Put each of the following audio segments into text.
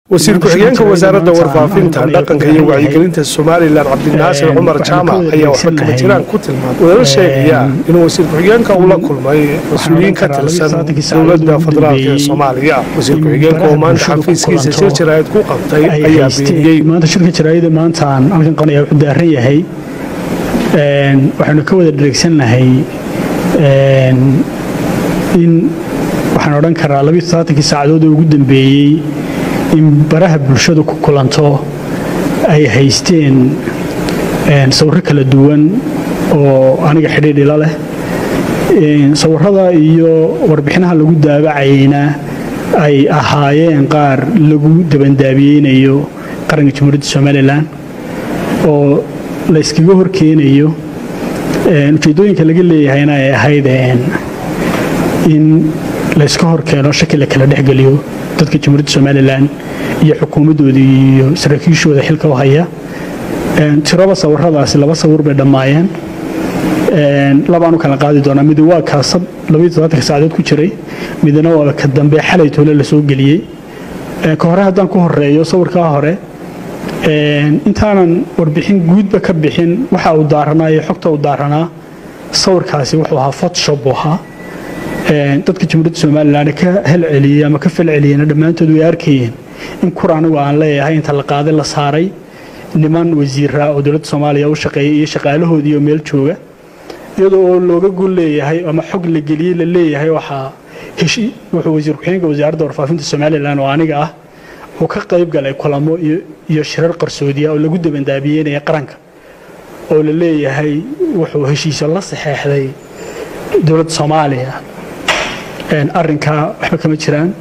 wasiir ku-xigeenka wasaaradda warfaafinta dhaqanka iyo wacyigelinta somalilan cabdinaasir cumar jaamac ayaa waxba kama jiraan ku tilmaamay wadala sheegaya inuu wasiir ku-xigeenka uu la kulmay mas-uuliyiin ka tirsan dowladda federaalk ee soomaaliya wasiir ku-xigeenka oo maanta xafiiskiisa shir jaraa'id ku qabtay ayaa beeniyey maanta shirka jaraa'ida maanta aan halkan qanaya wuxuu daaran yahay waxaynu ka wada dheregsannahay in waxaan odhan karaa labiyo todobaatankii saacadood oo ugu dambeeyey in baraha bulshadu ku kulanto ay haysteen sawirro kala duwan oo aniga xidhiidh ila leh sawirrada iyo warbixinaha lagu daabacayna ay ahaayeen qaar lagu dabandaabiyeynayo qaranka jamhuuriyadda somalilan oo la yskaga horkeenayo ujeeddooyinka laga leeyahayna ay ahayd in layska horkeeno shaki la kala dhexgeliyo dadka jamhuuriyadda somalilan iyo xukuumaddoodii iyo saraakiishooda xilka u haya tiraba sawiradaasi laba sawir bay dhammaayeen labaan u kala qaadi doonaa mid waa kaasab labaiyo todobaatanka saacadood ku jiray midna waa ka dambe xalay toole la soo geliyey ka hore haddaan ku horeeyo sawirkaa hore intaanan warbixin guudba ka bixin waxa uu daaranaa iyo xogta uu daaranaa sawirkaasi wuxuu ahaa photoshop buu ahaa dadka jamhuuriyadda somalilan ka helceliyey ama ka falceliyeyna dhammaantood way arkayeen in kur anigu aan leeyahay inta la qaaday la saaray niman wasiira oo dowladda soomaaliya u shaqeeyay iyo shaqaalahoodii oo meel jooga iyadoo oo looga gol leeyahay ama xog la geliyey la leeyahay waxaa heshi wuxuu wasiir ku-xigeenka wasaaradda warfaafinta somalilan oo aniga ah uu ka qayb galay kulamo iyo shirar qarsoodiya oo lagu dabandaabiyeynaya qaranka oo la leeyahay wuxuu heshiiso la saxeexday dowladda soomaaliya arrinkaa waxba kama jiraan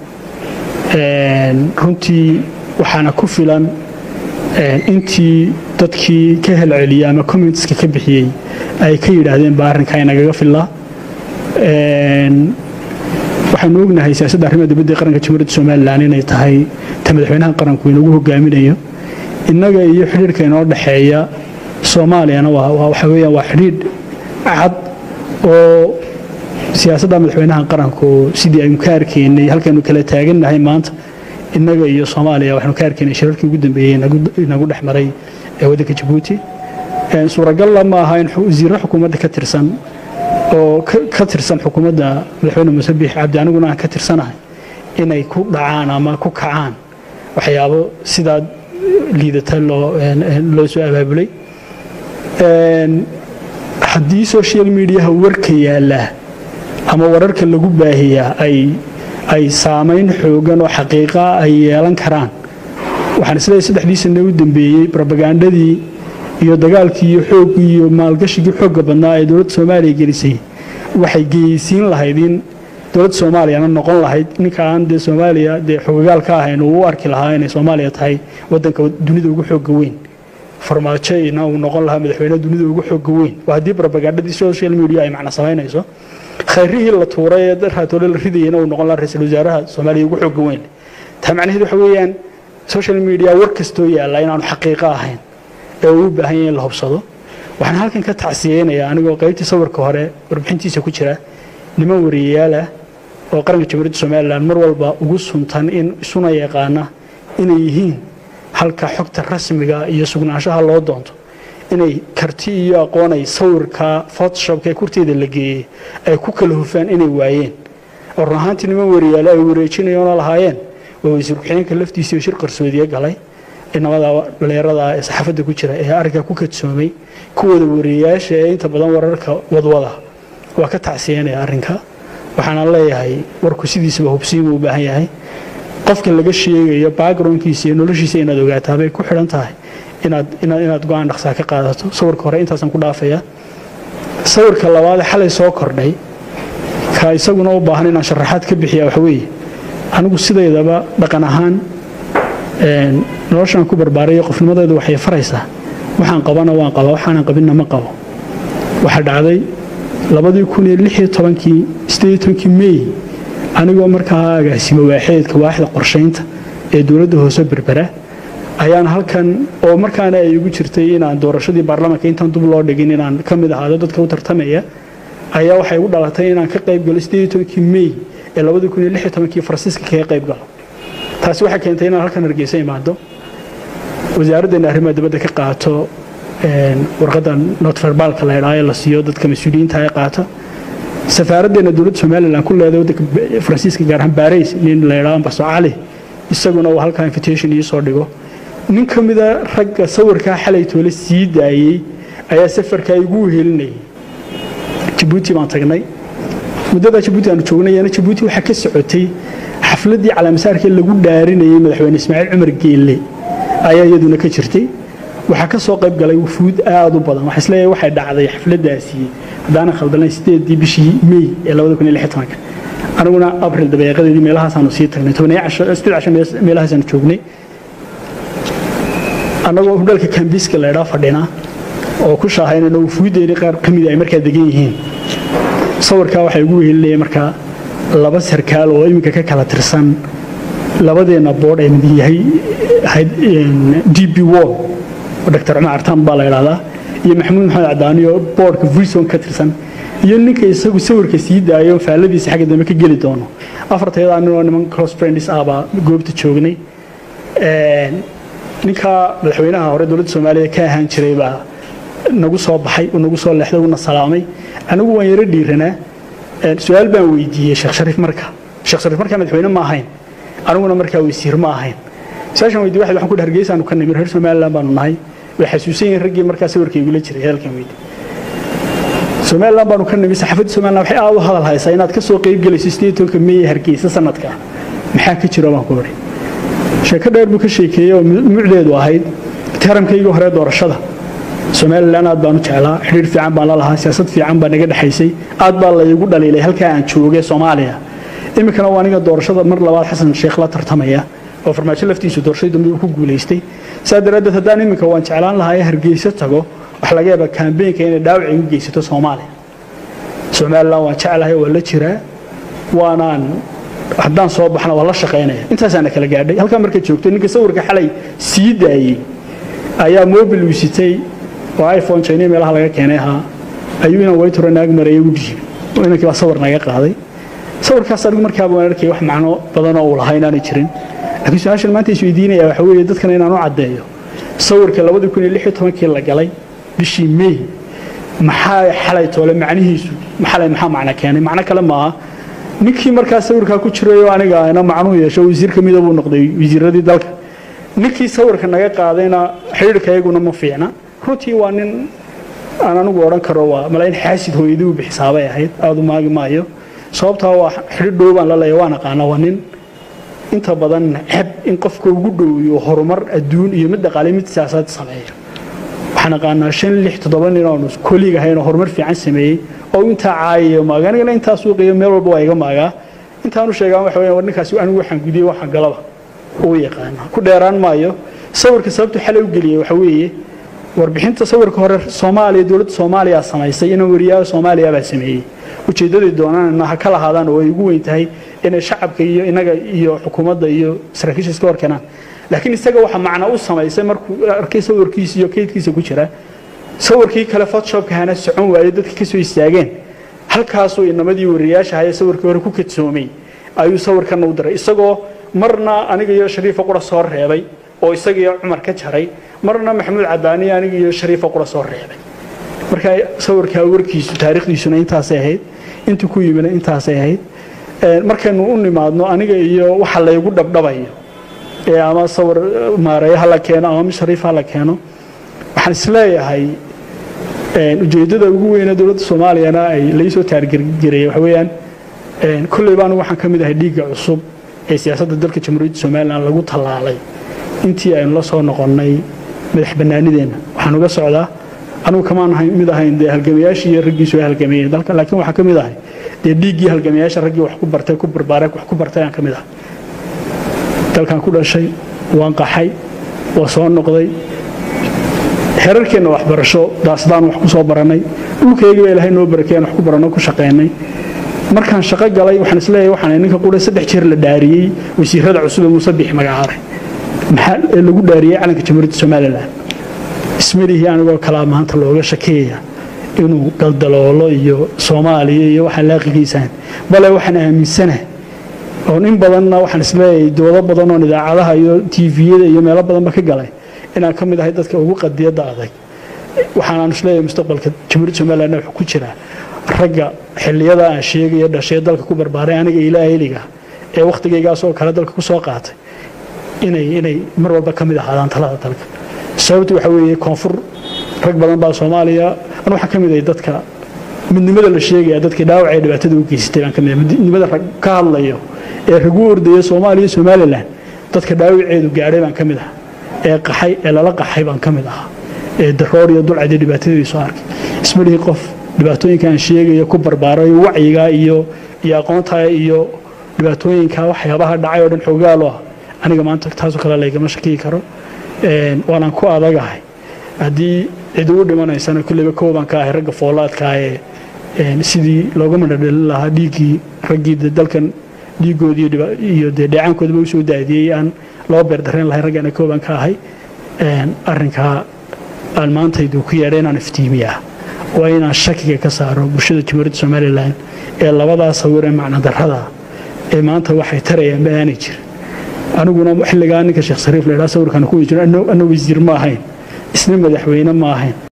runtii waxaana ku filan intii dadkii ka helceliyey ama commentska ka bixiyey ay ka yidhaahdeen baa arrinkaa inagaga fillaa waxaanu ognahay siyaasadda arrimaha dibadda ee qaranka jamhuuriyadda somalilan inay tahay ta madaxweynaha qaranku inagu hogaaminayo innaga iyo xidhiidhka inoo dhexeeya soomaaliyana waxa weeyaan waa xidhiidh cad oo siyaasadda madaxweynaha qaranku sidii aynu ka arkaynay halkaynu kala taagannahay maanta innaga iyo soomaaliya waxaynu ka arkaynay shirarkii ugu dambeeyey inagu dhex maray ee waddanka jabuuti suuragalla ma aha in wasiirro xukuumadda ka tirsan oo ka tirsan xukuumadda madaxweyne muuse biix cabdi aniguna aan ka tirsanahay inay ku dhacaan ama ku kacaan waxyaabo sidaa liidata loo soo abaabulay haddii social mediaha warka yaallaa ama wararka lagu baahiyaa ay saamayn xoogan oo xaqiiqa ay yeelan karaan waxaan isleeyahay saddexdii sane u dambeeyey robagandadii iyo dagaalkii iyo xooggii iyo maalgashigii xoogga badnaa ee dowladda soomaaliya gelisay waxay geysiin lahayd in dowladda soomaaliyana noqon lahayd ninka aan dee soomaaliya dee xogagaal ka ahayn uu u arki lahaa inay soomaaliya tahay waddanka dunida ugu xoogga weyn farmaajona uu noqon lahaa madaxweyne dunida ugu xoogga weyn waa haddii robagandadii social media ay macno samaynayso khayrihii la tuuray ee raatoole la ridayana uu noqon lahaa ra-iisul wasaaraha soomaaliya ugu xoogga weyn taa macnaheed waxa weeyaan social media war kastoo yaalla inaanu xaqiiqo ahayn ee uu u baahan yahay in la hubsado waxaan halkan ka tacsiyeynayaa anigoo qaybtii sawirka hore warbixintiisa ku jira niman wariyayaalah oo qaranka jamhuuriyadda somalilan mar walba ugu suntan in isuna yaqaana inay yihiin halka xogta rasmiga iyo sugnaanshaha loo doonto inay karti iyo aqoon ay sawirka photoshopka ee kurteeda la geeyey ay ku kala hufaan inay waayeen oo run ahaantii niman wariyaale ay wareejinayoona lahaayeen waa wasiir ku-xigeenka laftiisa iyo shir qarsoodiye galay inamada dhalinyarada ee saxaafadda ku jira ee arrinka ku kadsoomay kuwooda wariyayaasha ee inta badan wararka wadwada waa ka tacsiyanaya arrinka waxaana leeyahay warku sidiisaba hubsiinuu u baahan yahay qofka laga sheegayo backgroundkiisa iyo noloshiisa inaad ogaataa bay ku xidhan tahay inaad go-aan dhaqsaa ka qaadato sawirka hore intaasaan ku dhaafaya sawirka labaad xalay soo kordhay ka isaguna u baahan inaan sharaxaad ka bixiya waxweeye anigu sidaydaba dhaqan ahaan noloshaan ku barbaarayo qofnimadeedu waxay faraysaa waxaan qabana waan qabaa waxaanan qabinna ma qabo waxaa dhacday labadii kun iyo lix iyo tobankii sideed iyo tobankii mey anigoo markaa agaasimo waaxeedka waaxda qorshaynta ee dowladda hoose berbera ayaan halkan oo markaana ay igu jirtay inaan doorashadii baarlamaanka intaan dub loo dhigin inaan ka mid ahaado dadka u tartamaya ayaa waxay igu dhalatay inaan ka qayb galo sideed iyo tobankii mey ee labadii kun iyo lix iyo tobankii faransiiska kaga qayb galo taasi waxay keentay inaan halkan hargeysa imaado wasaaraddeena arrimaha dibadda ka qaato warqadda notverbaalka la idhaayo la siiyo dadka mas-uuliyiinta ay qaato safaaraddeena dowladda somalilan ku leedahay waddanka faransiiska gaar ahaan baarays nin la idhaho ambaso cali isaguna uu halkaa invitation ii soo dhigo nin ka mida ragga sawirkaa xalay toole sii daayey ayaa safarkaa igu wehelinayay jabuuti baan tagnay muddadaa jabuuti aanu joognayana jabuuti waxaa ka socotay xafladdii calaamasaarkii lagu dhaarinayay madaxweyne ismaaciil cumar geelle ayaa iyaduna ka jirtay waxaa ka soo qayb galay wufuud aad u badan waxaa isleeyahay waxay dhacday xafladdaasi haddaanan khaldanayn sideedii bishii mey ee labada kun iyo lix tobanka aniguna abril dabeeqadeedii meelahaasaanu sii tagnay tobaniyo casho sideed casho meelahaasaanu joognay annagoo hudhalka kambiiska la idhaa fadhina oo ku shaahaynayna wufuuddeedii qaar ka mida ay markaa degan yihiin sawirkaa waxay ugu wehelinaya markaa laba sarkaal oo iminka ka kala tirsan labadeenna boodh ay mid yahay d b wall oo dr cumar artaan baa la idhahdaa iyo maxamuud maxamed cadaani oo boodhka vison ka tirsan iyo ninka isagu sawirka sii daayo faalladiisa xagga dambe ka geli doono afartayadaa ninoo niman close friends ah baa goobta joognay ninka madaxweynaha hore dowladda soomaaliya ka ahaan jiray baa nagu soo baxay uu nagu soo leexday uuna salaamay anigu waan yaro dhiiranaa su-aal baan weydiiyey sheekh shariif marka sheekh shariif markaa madaxweyne ma ahayn aniguna markaa weysiir ma ahayn su-aashaan weydiye waxay waxaan ku hargeysaanu ka nimid reer somaliland baanu nahay way xasuusan yihiin raggii markaa sawirka igula jiray hadalkan weydi somaliland baanu ka nimid saxaafadda somaliland waxay aad u hadal haysaa inaad ka soo qeyb gelayso sideed tobanka meey hargeysa sanadka maxaa ka jiro baan ku odhi sheeko dheer buu ka sheekeeyey oo mucdeedu ahayd taramkaygii hore doorashada somalilan aad baan u jeclaa xidhiir fiican baan la lahaa siyaasad fiican baa naga dhexaysay aad baa laygu dhaliilay halkaa aan joogay soomaaliya iminkana waa aniga doorashada mar labaad xasan sheekh la tartamaya oo farmaajo laftiisu doorashadii dambe uu ku guulaystay saa daraaddeed haddaan iminka waan jeclaan lahaa ee hargeysa tago wax laga yaaba kaambeenka inay dhaawac igu geysato soomaaliya somalilan waan jeclahay waa la jiraa waanaan haddaan soo baxna waa la shaqaynaya intaasaana kala gaadhay halkaa marka joogto ninka sawirka xalay sii daayey ayaa mobil uu sitay oo iphone china meelaha laga keenay ahaa ayuu inaan wayturo naag mareeyay u dhiibay oo inankii baa sawir naga qaaday sawirkaas anigu markaaba waan arkay wax macno badanoo uu lahaa inaanay jirin laakiin su-aashan maanta is weydiinaya waxa weeye dadkana inaan u caddeeyo sawirka labadii kun iyo lix iyo tobankii la galay bishii may maxaa xalay toole macnihiisu xalay maxaa macno keenay macno kale maaha ninkii markaa sawirkaa ku jiray oo aniga ana macnuhu yeesho wasiir ka mida buu noqday wasiiradii dalka ninkii sawirka naga qaadayna xidhiirka iyaguna ma fiicna runtii waa nin aan anigu odhan karo waa malayn xaasid hooyadii u bixisaabay ahayd aada u maagi maayo sababtaa waa xidhiir dhow baan la leeyahay waan aqaana waa nin inta badan ceb in qofka ugu dhowiyo horumar adduun iyo mid dhaqaale mid siyaasaad sameeya waxaan aqaanaa shan lix toddoba nin oonu koliig ahayn oo horumar fiican sameeyey oo intaa caayayo maaga anigana intaa suuqiyo meel walba waa iga maagaa intaanu sheegaan waxa weeyaan war ninkaasi anigu waxaan gudiyey waxaan galaba uu yaqaana ku dheeraan maayo sawirka sababtu xalay u geliyey waxa weeye warbixinta sawirka hore soomaaliya dowladda soomaaliya samaysay inuu wariyaha soomaaliya baa sameeyey ujeeddadii doonaan ha ka lahaadaan oo ay ugu weyn tahay inay shacabka iyo inaga iyo xukuumadda iyo saraakiisha iska horkeenaan laakiin isaga waxa macno u samaysay markuu arkay sawirkiisa iyo kaydkiisa ku jira sawirkii kale photoshopka hana socon waayey dadka ka soo istaageen halkaasuu inamadii wariyaasha haya sawirkii hore ku kadsoomay ayuu sawirkan u diray isagoo marna aniga iyo shariifa qura soo reebay oo isaga iyo cumar ka jaray marna maxamuud cadaani aniga iyo shariifa qura soo reebay marka sawirkaa warkiisu taariikhdiisuna intaasay ahayd intuu ku yimina intaasay ahayd markaynu u nimaadno aniga iyo waxa laygu dhabdhabayo ee ama sawir maareeyo ha la keeno ama mid shariif ha la keeno waxaan isleeyahay ujeeddada ugu weyne dowladda soomaaliyana ay laysoo taargergareeyey waxa weeyaan kolleyba anigu waxaan ka mid ahay dhiigga cusub ee siyaasadda dalka jamhuuriyadda somalilan lagu tallaalay intii aynu la soo noqonnay madax bannaanideenna waxaan uga socdaa anugu kamaan mid ahayn dee halgamayaashii iyo raggiisu ay halgameeyeen dalka laakiin waxaan ka mid ahay dee dhiiggii halgamayaasha raggii wax ku bartay ku barbaaray wax ku bartay aan ka mid ahay dalkan ku dhashay waan qaxay waa soo noqday xerarkeenna waxbarasho daasdaan wax ku soo barannay dhulkaygii baa ilaahay noo barakeen wax ku baranno ku shaqaynay markaan shaqo galay waxaan isleeyahay waxaan ninka qura saddex jeer la dhaariyey wasiirada cusub ee muuse bix magacaabay maxaa ee lagu dhaariyey calanka jamhuuriyadda somalilan ismalihii anigoo kalaa maanta looga shakeeya inuu galdaloolo iyo soomaaliya iyo waxaan laaqigiisaan bale waxaan aaminsanahay oon in badanna waxaan isleeyahay doodo badan oon idaacadaha iyo tviyada iyo meelo badanba ka galay inaan ka mid ahay dadka ugu qadiyadda adag waxaanaan isleeyahay mustaqbalka jamhuuriyadda somalilandna wuxuu ku jiraa ragga xilliyada aan sheegaya dhashee dalka ku barbaaray aniga ilaa eliga ee wakhtigaygaasoo kale dalka ku soo qaatay inay inay mar walba ka mid ahaadaan talada dalka sababtu waxa weeye koonfur rag badan baa soomaaliya an waxaan ka mid ahay dadka midnimada la sheegaya dadkii dhaawac ee dhibaatada u geysatay baan ka mid ahay midnimada rag ka hadlayo ee ragu ordaya soomaaliya iyo somalilan dadka dhaawaceedu gaadhay baan ka mid ahaa ee qaxay ee lala qaxay baan ka mid ahaa ee daroor iyo dulcad iyo dhibaatadii soo arkay ismalihii qof dhibaatooyinkaan sheegaya ku barbaaray wacyiga iyo iyo aqoontaa iyo dhibaatooyinka waxyaabaha dhacay oo dhan xoogaalo ah aniga maanta taasoo kale laygama shakiyi karo waanaan ku adagahay haddii cid ugu dhimanaysana kulleyba koobaan ka ahay ragga foolaadkaa ee sidii looga madhadhalin lahaa dhiiggii raggii dalkan dhiiggoodii iyo dee dheecaankoodaba usoo daadiyey aan loo beerdareen lahay raggaana koobaan ka ahay arrinkaa aan maantaydu ku yeedha inaan iftiimiyaa waa inaan shakiga ka saaro bulshada jamhuuriyadda somalilan ee labadaa sawir ee macnadarrada ee maanta waxay tarayaan ba aanay jirin aniguna xilligaa ninka sheekh sariif la ydhaa sawirkan ku jiro anna wasiir ma ahayn isna madaxweyne ma ahayn